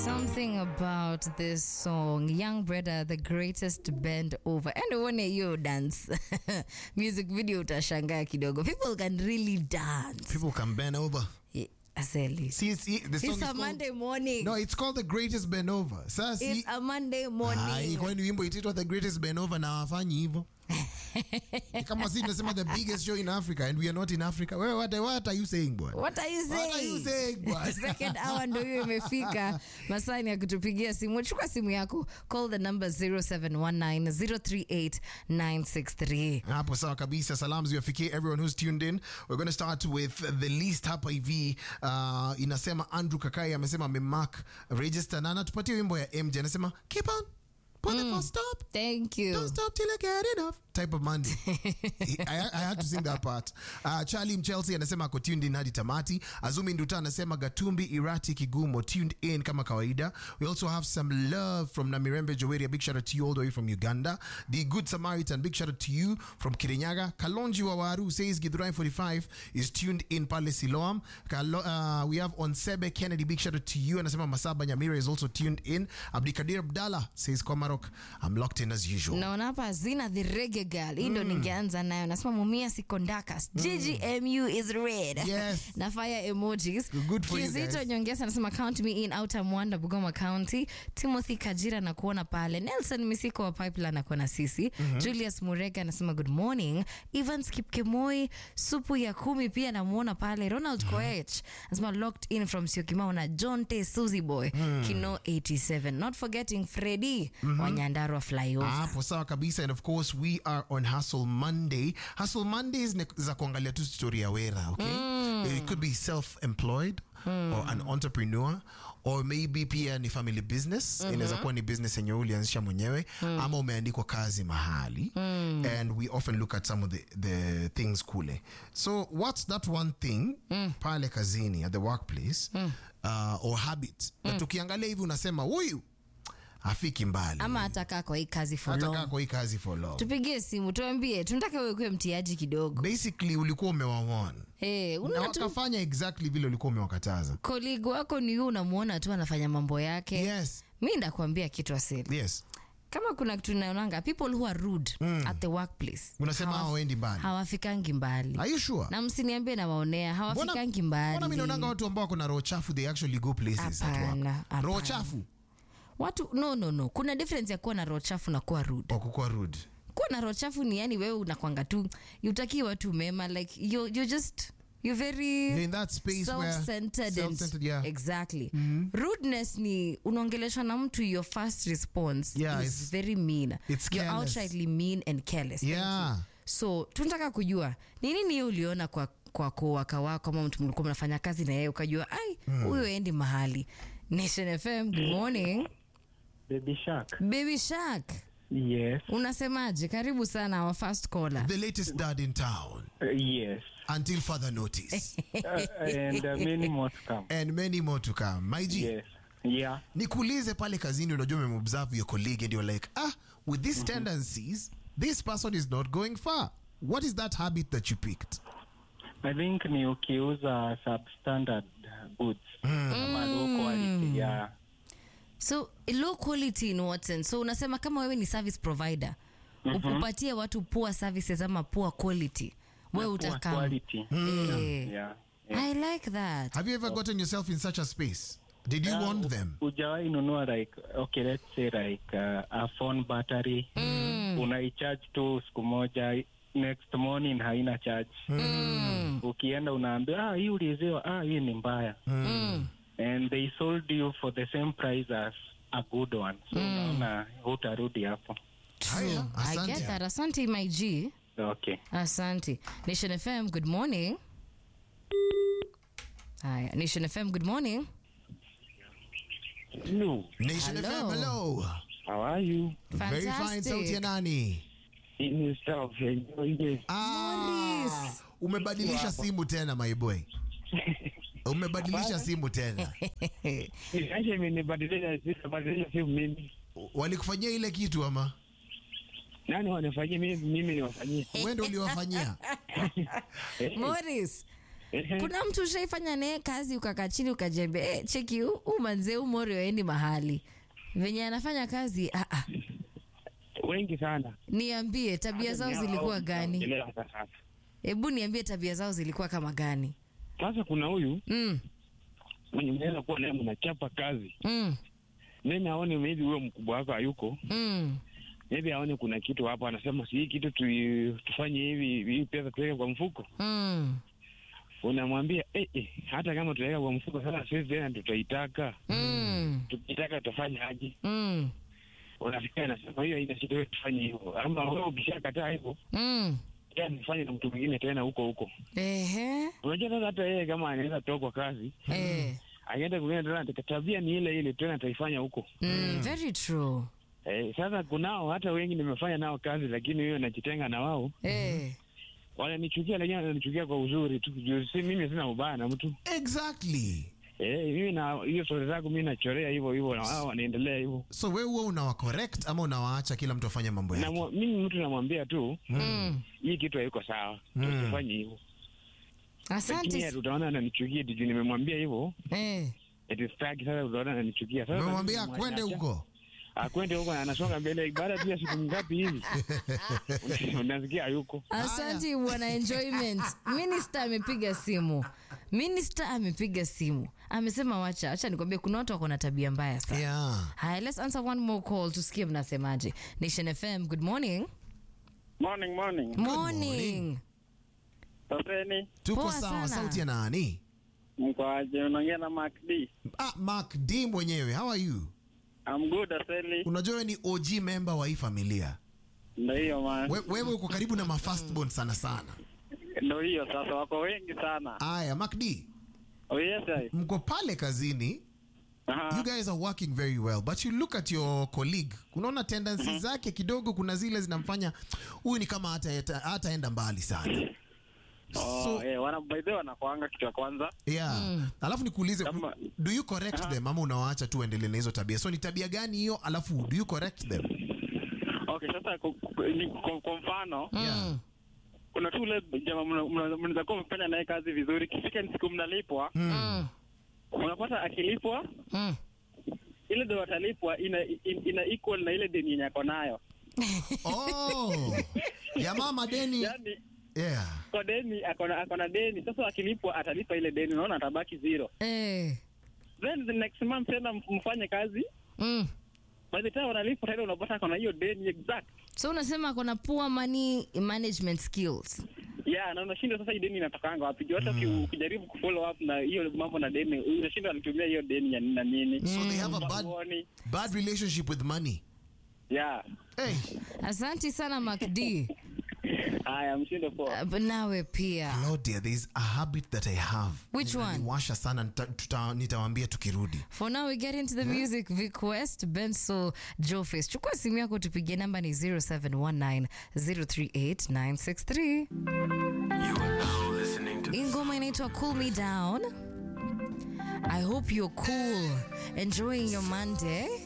Something about this song, Young Brother, the greatest band over. And uone hiyo dance music video utashangaa kidogo. People can really dance. People can bend over. Yeah, Aseli. See, it's, the song It's is a called, Monday morning. No, it's called the greatest bend over. Sasa It's si a Monday Ai, morning. kwani wimbo itaitwa the greatest bend over na wafanyi hivyo? Ni kama si tunasema the biggest show in Africa and we are not in Africa. Wewe what, what are you saying boy? What are you saying? What are you saying boy? Second hour ndo hiyo imefika. Masani ya kutupigia simu. Chukua simu yako. Call the number 0719038963. hapo sawa kabisa salamu ziwafikie everyone who's tuned in we're going to start with the least hapa hivi uh, inasema andrew kakai amesema amemark register na anatupatia wimbo ya mj anasema keep on put it for stop Thank you. Don't stop till I get enough type of Monday. I, I had to sing that part. Uh, Charlie Mchelsea anasema ako tuned in hadi tamati. Azumi Nduta anasema Gatumbi Irati Kigumo tuned in kama kawaida. We also have some love from Namirembe Joweria. Big shout out to you all the way from Uganda. The Good Samaritan. Big shout out to you from Kirinyaga. Kalonji Wawaru says Githurai 45 is tuned in pale Siloam. Kalo, uh, we have Onsebe Kennedy. Big shout out to you. Anasema Masaba Nyamira is also tuned in. Abdikadir Abdallah says Komarok. I'm locked in as usual. naona hapa zina the reggae girl hii ndo ningeanza nayo nasema mumia sikondakas ggmu is red Yes. na fire emojis Good for you kizito guys. nyongesa anasema count me in outer mwanda bugoma county timothy kajira na kuona pale nelson misiko wa pipeline akuona sisi julius murega anasema good morning evans kipkemoi supu ya kumi pia namuona pale ronald koech anasema locked in from siokimau na john t suzy boy kino 87 not forgetting fredi wa nyandarua flyover hapo sawa kabisa and of course we are on hustle monday hustle mondays ni za kuangalia tu story ya wera okay it could be self-employed or an entrepreneur or maybe pia ni family business inaweza kuwa ni business yenye ulianzisha mwenyewe ama umeandikwa kazi mahali and we often look at some of the, the things kule so what's that one thing pale kazini at the workplace uh, or habit na tukiangalia hivi unasema huyu afiki mbali ama atakaa kwa hii kazi for hata long. kaa kwa hii kazi for long tupigie simu tuambie tunataka wewe kuwe mtiaji kidogo basically ulikuwa umewawon hey, na unaona tu wakafanya exactly vile ulikuwa umewakataza koligi wako ni huyu unamuona tu anafanya mambo yake yes mi ndakuambia kitu asili yes kama kuna kitu naonanga people who are rude at the workplace unasema hawa- hawaendi mbali hawafikangi mbali are you sure na msiniambie nawaonea hawafikangi mbona mi naonanga mbali watu ambao wako na roho chafu they actually go places at work Hapana, hapana. roho chafu watu no no no kuna difference ya kuwa na roho chafu na kuwa rude kwa kukuwa rude kuwa na roho chafu ni yani wewe unakwanga tu utakii watu mema like you, you just you're very You're in that space where self-centered self-centered, and yeah. exactly rudeness ni unaongeleshwa na mtu your first response Yeah, is it's- very mean it's you're careless. outrightly mean and careless Thank Yeah. you. so tunataka kujua ni nini hiyo uliona kwa kwa kowaka wako ama mtu mlikuwa mnafanya kazi na yeye ukajua ai huyo endi mahali nation fm good morning Baby Shark. baby shark Yes. unasemaje karibu sana our first caller the latest dad in town Uh, yes. until further notice Uh, and uh, many more to come. and many more to come my G, Yes. Yeah. nikuulize pale kazini unajua umemobserve your colleague and you're like ah with these tendencies this person is not going far what is that habit that you picked I think ni ukiuza substandard goods. Ama low quality. Yeah. so low quality in what sense so unasema kama wewe ni service provider mm upatie watu poor services ama poor quality we Poor utakam quality. Eh. Yeah. yeah. i like that have you ever gotten yourself in such a space did you Uh, want them Hujawahi nunua like okay let's say like uh, a phone battery unaicharge tu siku moja next morning haina charge ukienda unaambia ah, hii uliuziwa ah, hii ni mbaya Mm. and they sold you for the same price as a good one so unaona hutarudi hapo Haya, i asante. get that asante my g okay asante nation fm good morning haya nation fm good morning Hello, nation Hello. fm hello how are you? very fine sauti ya fantastic nani In yourself, enjoy this. ah, Morris. umebadilisha simu tena my boy umebadilisha simu tena Acha imenibadilisha sisi badilisha simu mimi. walikufanyia ile kitu ama Nani wanafanyia mimi mimi niwafanyie? wendo uliwafanyia Morris Ehe. kuna mtu ushaifanya naye kazi ukakaa chini ukajiambia eh, cheki huu huu manzee huu mori waendi mahali venye anafanya kazi ah, ah. wengi sana niambie tabia zao zilikuwa gani Elewa hata sasa hebu niambie tabia zao zilikuwa kama gani sasa kuna huyu mm, mwenye mnaweza kuwa naye mnachapa kazi mm, then aone maybe huyo mkubwa wako hayuko mm. maybe aone kuna kitu hapo anasema si hii kitu tu, tufanye hivi hii pesa tuweke kwa mfuko Mm, unamwambia eh, eh, hata kama tutaweka kwa mfuko sasa sisi tena tutaitaka mm, tukitaka tutafanya aje mm, unafikia nasema hiyo haina shida wewe tufanye hivyo ama wewe ukishakataa hivyo mm. ya nifanye na mtu mwingine tena huko huko Ehe, unajua sasa hata yeye kama anaweza toka kazi eh, akienda kwingine tena ata- tabia ni ile ile tena ataifanya huko mm, very true eh, sasa kunao hata wengi nimefanya nao kazi lakini hiyo najitenga na wao eh. wananichukia lakini wananichukia kwa uzuri tu juu si mimi sina ubaya na mtu exactly eh, mimi na hiyo stori zangu mi nachorea hivyo hivyo na wao wanaendelea hivyo so we huwa unawa correct ama unawaacha kila mtu afanye mambo na yake mwa- mimi mtu namwambia tu Mm. hii kitu haiko sawa Mm. usifanye hivyo lakini asante yeye utaona ananichukia juu nimemwambia hivyo eh. eti sitaki sasa utaona ananichukia sasa umemwambia mimi kwende namwacha. huko akwende huko na anasonga mbele baada tu ya siku ngapi hivi Una- unasikia hayuko Asante bwana enjoyment. Minister amepiga simu. Minister amepiga simu. Amesema wacha, acha nikwambie kuna watu wako na tabia mbaya sana. yeah. Haya, let's answer one more call tusikie mnasemaje. Nation FM, good morning. Morning, morning. Morning. Saseni, tuko Poa sawa sana. sauti ya nani mko aje? Unaongea na Mark D. ah, mark d mwenyewe how are you I'm good, Aseli. unajua wewe ni og member wa hii familia Ndio hiyo man. We- wewe uko karibu na mafastborn sana sana Ndio hiyo sasa, wako wengi sana. aya mark d Oh yes, I. mko pale kazini you Aha. guys are working very well but you look at your colleague unaona tendency zake kidogo kuna zile zinamfanya huyu ni kama hata hataenda mbali sana Oh, so eh, wana by the way wanakuanga kitu ya kwanza. yeah alafu nikuulize Kama- do you correct them ama unawaacha tu waendelee na hizo tabia so ni tabia gani hiyo alafu do you correct them Okay, sasa ku- ku- ni- kwa kwa mfano yeah. kuna tu ule jamaa mna- mna- mnaweza kuwa mfanya naye kazi vizuri, kifika ni siku mnalipwa, Mm. unapata akilipwa Mm. ile do atalipwa ina, ina, ina equal na ile deni yenye ako nayo. oh jamaa madeni Yaani yeah kwa deni akona akona deni, sasa akilipwa atalipa ile deni, unaona atabaki zero. Eh. Then the next month tena m- mfanye kazi Mm. by the time wanalipwa tena unapata akona hiyo deni exact. So unasema kuna poor money management skills. Yeah, na unashindwa sasa hii deni inatokanga wapi? Juu hata uki- ukijaribu kufollow up na hiyo mambo na deni, unashindwa alitumia hiyo deni ya nini na nini. so they have a bad, Huoni. bad relationship with money Yeah. hey. Asanti sana Mark D. Haya, mshindo poa. Uh, nawe pia. Claudia, there is a habit that I have. Which one? Washa sana nita- tuta- nitawaambia tukirudi. For now we get into the music. Vic West, Benso, Joe Face. Chukua simu yako tupigie namba ni 0719038963. Ingoma inaitwa Cool Me Down. I hope you're cool, enjoying your Monday.